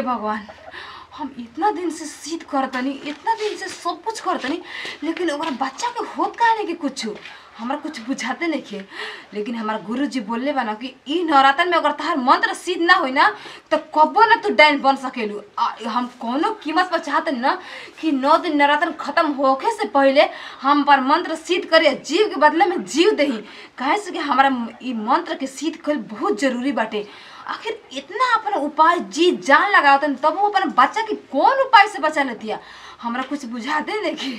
भगवान हम इतना दिन से सीध करतनी इतना दिन से सब कुछ करतनी लेकिन ओकरा बच्चा के होत काहे नहीं कि कुछ हमरा कुछ बुझाते नहीं खे लेकिन हमारा गुरु जी बोलले बा ना कि ई नवरात्र में अगर तहार मंत्र सिद्ध ना होई ना तो कबो ना तू डैन बन सकेलू आ, हम कोनो कीमत पर चाहतनी ना कि नौ दिन नवरात्र खत्म होखे से पहले हम पर मंत्र सिद्ध करे जीव के बदले में जीव दही काहे से कि हमारा ई मंत्र के सिद्ध कर बहुत जरूरी बाटे आखिर इतना अपन उपाय जी जान लगावतन तब वो अपन बच्चा के कौन उपाय से बचा लेती है हमरा कुछ बुझाते नहीं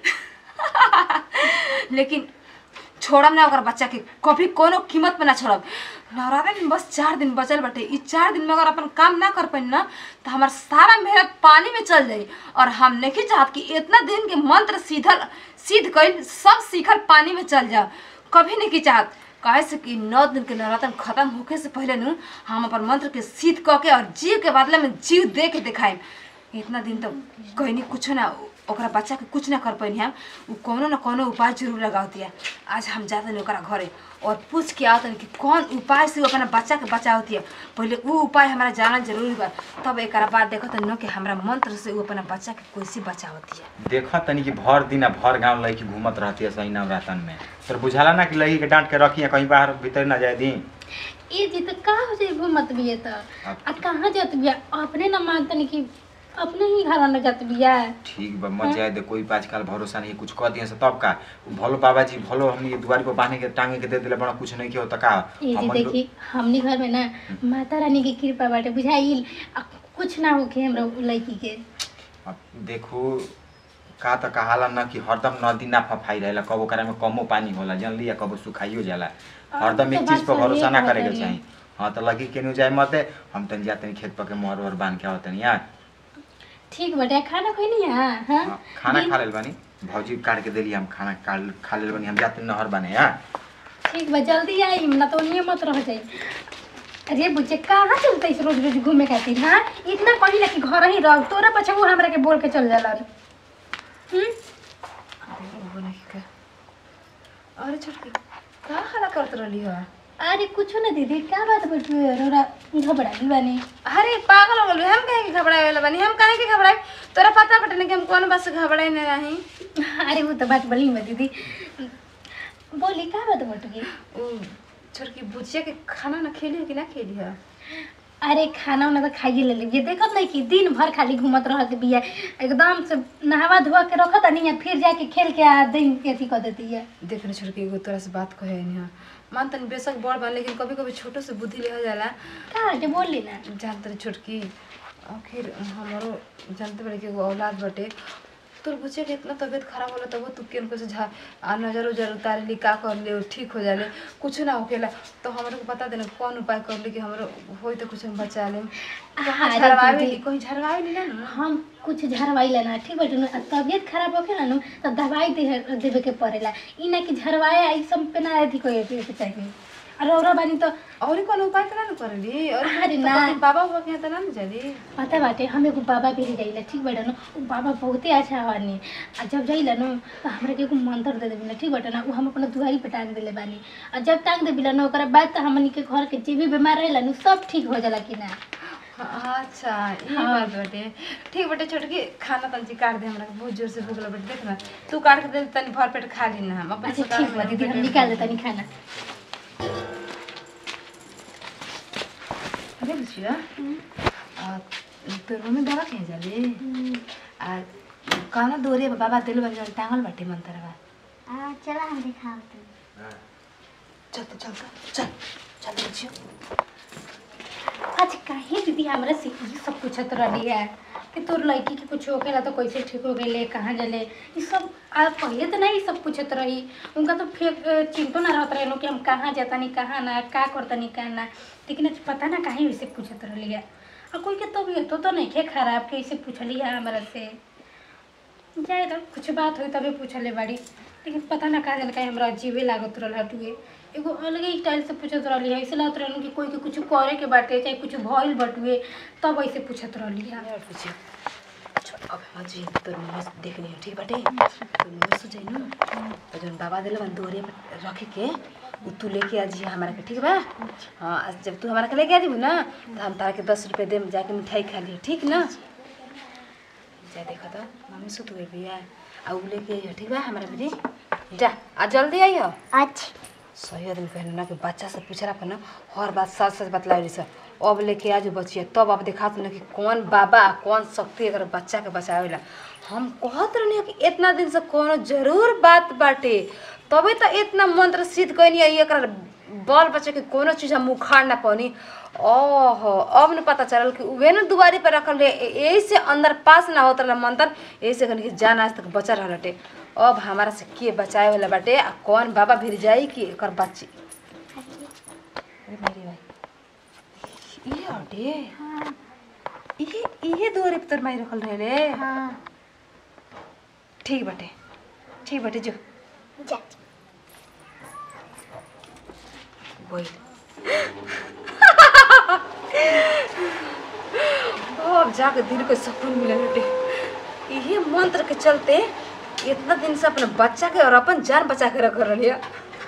लेकिन छोड़म ना अगर बच्चा के कभी कोनो कीमत पे ना छोड़ब नवरात्र में बस चार दिन बचल बाटे ई चार दिन में अगर अपन काम ना कर पाई ना तो हमार सारा मेहनत पानी में चल जाई और हम नहीं चाहत कि इतना दिन के मंत्र सीधल सिद्ध कइल सब सीखल पानी में चल जाओ कभी नहीं की चाहत काहे से कि नौ दिन के नवरात्र खत्म होखे से पहले नु हम अपन मंत्र के सिद्ध क के और जीव के बदले में जीव दे के दिखाएम इतना दिन तो कहीं कुछ ना ओकरा बच्चा के कुछ ना कर पैनी हम उ कोनो ना कोनो उपाय जरूर लगावती है आज हम जाते नहीं ओकरा घरे और पूछ के आवतन कि कौन उपाय से उ अपना बच्चा के बचावती है पहले उ उपाय हमारा जानल जरूरी बा तब एक बाद देखत न कि हमरा मंत्र से उ अपना बच्चा के कैसे बचावती है देखा तनी कि भर दिन आ भर गांव लड़की घूमत रहती है सही नवरातन में तोर बुझाला ना कि लड़की के डांट के रखी है कहीं बाहर भीतर ना जाए दी ए जी तो का हो जाए घूमत बिया तो आ कहाँ जात बिया अपने ना मानतनी कि अपने ही घर में जात बिया ठीक बा मत जाए दे कोई पे आजकल भरोसा नहीं कुछ कह दिए से तब का उ भलो बाबा जी भलो हमनी के दुआरी पर बांधे के टांगे के दे दिले बड़ा कुछ नहीं के होता का ए जी हमन देखी हमनी घर में ना माता रानी की कृपा बाटे बुझाइल आ कुछ ना होके हमरा उ लड़की के अब देखो का त कहाला न कि हरदम नदी ना फफाई रहेला कबो करे में कमो पानी होला जल्दी या कबो सुखाइयो जाला हरदम एक तो चीज पर बात भरोसा ना सही करे के कहत चाही हाँ तो लगी केनू जाए मत हम तनी जाते हैं खेत पर के मोहर ओहर बांध के आवतनी यार ठीक बाटे खाना खोई नहीं है हाँ हाँ, खाना दिन- खा लेल बानी भौजी काट के देली हम खाना काट खा लेल बानी हम जाते नहर बाने यार ठीक बा जल्दी आई ना तो नहीं मत रह जाई अरे बुच्चे कहाँ चलते इस रोज रोज घूमे खातिर हाँ इतना कही ना कि घर ही रह तोरा पछा वो हमरा के बोल के चल जाला हम्म अरे छोटकी का हाला करत रहली हो अरे कुछ ना दीदी क्या बात बटुए रोरा घबराई बानी अरे पागल हो गल हम काहे के घबराए वाला बानी हम काहे के घबराए तोरा पता बटे कि हम कौन बस घबराए नहीं रही अरे वो तो बात बड़ी बा दीदी बोली क्या बात बटुए ओ छोटकी बुचिया के खाना ना खेली हो कि ना खेली हो अरे खाना उना तो खाइए ले लीजिए देखत नहीं कि दिन भर खाली घूमत रहत बिया एकदम से नहावा धोआ के रखत नहीं है फिर जाके खेल के आ दिन के अथी कर देती है देख ना छोटकी एगो तोरा से बात कहे नहीं मान तनी बेशक बड़ बा लेकिन कभी कभी छोटो से बुद्धि ले हो जाला का जो बोली ना जान तनी छोटकी आखिर हमारो जानते बड़े कि एगो औलाद बटे तोर बच्चे के इतना तबीयत खराब होला तब तू केन से झा आ नजर उजर उतार ली का कर ले ठीक हो जाले कुछ ना होकेला तो हमरो को बता देना कौन उपाय कर ली कि हमरो होई तो कुछ हम बचा ले कहाँ अरे झरवावे दीदी। ली कहीं झरवावे ली ना ना हम कुछ झरवाई लेना ठीक बाटे ना तबियत खराब होके ना नु तो दवाई दे देवे के पड़ेला ई ना कि झरवाए आई सब पे ना अथी कोई के चाहिए अरे औरा बानी तो और कौन उपाय करा ना करेली और अरे ना। बाबा बाबा के यहाँ तो ना ना जाली पता बाटे हम एगो बाबा भी जाइला ठीक बाटे ना उ बाबा बहुते अच्छा बानी आ जब जाइला ना तो हमरा के एगो मंत्र दे देबिला ठीक बाटे ना उ हम अपना दुआरी पे टांग देले बानी आ जब टांग देबिला ना ओकरा बाद तो हमनी के घर के जे भी बीमार रहेला ना सब ठीक हो जाला कि ना अच्छा ये हाँ। बात बटे ठीक बटे छोटकी खाना तंची काट दे हमरा के बहुत जोर से भूख लग बटे देख ना तू काट के दे तनी भर पेट खा ली ना हम अपन अच्छा सरकार ठीक बा में दीदी हम पेट निकाल में- देता नहीं खाना अरे बुझिया आ तोर मम्मी दवा कहीं जाली आ कहना दोरे बाबा दिल बन जाल टांगल बाटे मंतरवा आ चला हम दिखाओ चल तो चल तो, चल चल बुझियो आज काहे दीदी हमरा से ई सब पूछत रही है कि तोर लड़की के कुछ होकेला तो कैसे ठीक हो गए कहाँ जले ये सब आ पहले तो नहीं सब पूछत रही उनका तो फिर चिंतो ना रहत रहे कि हम कहाँ जाता नहीं कहाँ ना का करता नहीं कहाँ ना लेकिन आज पता ना काहे वैसे पूछत रही है और कोई के तबीयत तो नहीं खे खराब कैसे पूछली है हमरा से जाए तो कुछ बात हुई तभी पूछले बाड़ी लेकिन पता ना का जाने का हमरा अजीबे लागत रहल हटुए एगो अलगे स्टाइल से पूछत रहली है ऐसे लागत रहल कि कोई के कुछ करे के बाटे चाहे कुछ भइल बटुए तब ऐसे पूछत रहली है यार बुझियो चल अब हम जी तोर मम्मी से देखनी है ठीक बाटे तोर मम्मी से जाई ना तो जन बाबा दिल बन दोरे पे रखे के उ तू लेके आ जी हमारा के ठीक बा हाँ आज जब तू हमारा के लेके आ जीबू ना तो हम तारा के दस रुपये देम जाके मिठाई खा लियो ठीक ना जा देखो तो मम्मी सुत गई भैया आ उ लेके आइयो ठीक बा हमारा बेटी जा आ जल्दी आइयो अच्छा सही आदमी कहने ना कि बच्चा से पूछला पर ना हर बात सच सच बतलाई रही सर अब लेके आज बचिए तब अब देखा ना कि कौन बाबा कौन शक्ति अगर बच्चा के बचावेला हम कहत रहनी कि इतना दिन से कोनो जरूर बात बाटे तभी तो इतना मंत्र सिद्ध कैनी एक बल बच्चे के कोनो चीज हम उखाड़ ना पानी ओहो अब न पता चलल कि उहे न दुआरी पर रखल रहे यही से अंदर पास ना होत रहल मंत्र यही से कहनी कि जान आज तक बचा रहल हटे अब हमारा से के बचाए वाला बाटे आ कौन बाबा भिर जाई कि एकर बच्ची अरे मेरी भाई ये हटे हाँ ये ये दुआरी पर तोर माई रखल रहे रे हाँ ठीक बाटे ठीक बाटे जो जा वही अब जाके दिल को सुकून मिले बेटे यही मंत्र के चलते इतना दिन से अपने बच्चा के और अपन जान बचा के रख रही है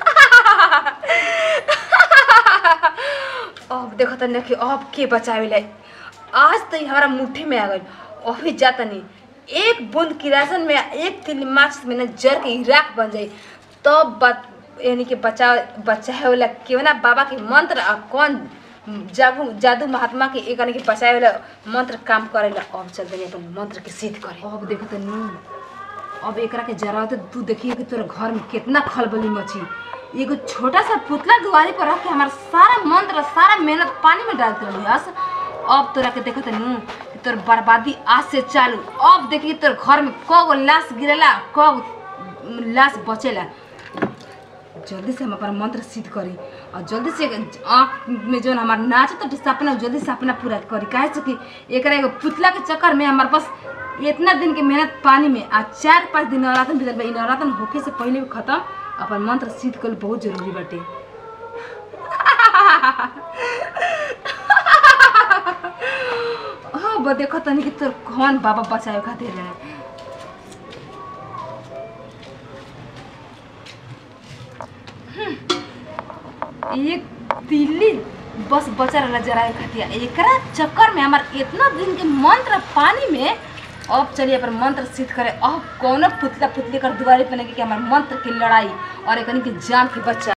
अब देखो तनी कि अब के बचावे ला आज तो ये हमारा मुट्ठी में आ गई अभी जाता नहीं एक बूंद किरासन में एक तिल माच में न जर के राख बन जाई तब बत यानी कि बचा बचाए वाला केवना ना बाबा के मंत्र आ कौन जादू जादू महात्मा के एक यानी कि बचाए वाला मंत्र काम करेला अब चल देनी अपन मंत्र के सिद्ध करे अब देखो तो नी अब एकरा के जरा तो तू देखिए कि तोरा घर में कितना खलबली मची एगो छोटा सा पुतला दुआरी पर रख के हमारा सारा मंत्र सारा मेहनत पानी में डाल रही हस अब तोरा के देखत नू कि तोर बर्बादी आज से चालू अब देखी तोर घर में कगो लाश गिरेला कग लाश बचेला जल्दी से हम अपन मंत्र सिद्ध करी और जल्दी से आँख में जो हमार नाच तो सपना जल्दी से अपना पूरा करी काहे से कि एकरा एगो पुतला के चक्कर में हमारे पास इतना दिन के मेहनत पानी में आ चार पाँच दिन नवरातन भीतर बा। इ नवरातन होके से पहले भी खत्म अपन मंत्र सिद्ध कल बहुत जरूरी बाटे हाँ बा देखो तनी कि तोर कौन बाबा बचाए खातिर है एक तिल्ली बस बचा रहला जराए खातिर एकरा चक्कर में हमार इतना दिन के मंत्र पानी में अब चलिए अपन मंत्र सिद्ध करे अब कौनो पुतला पुतली कर दुआरे पे नहीं कि हमार मंत्र की लड़ाई और एकनी के जान के बच्चा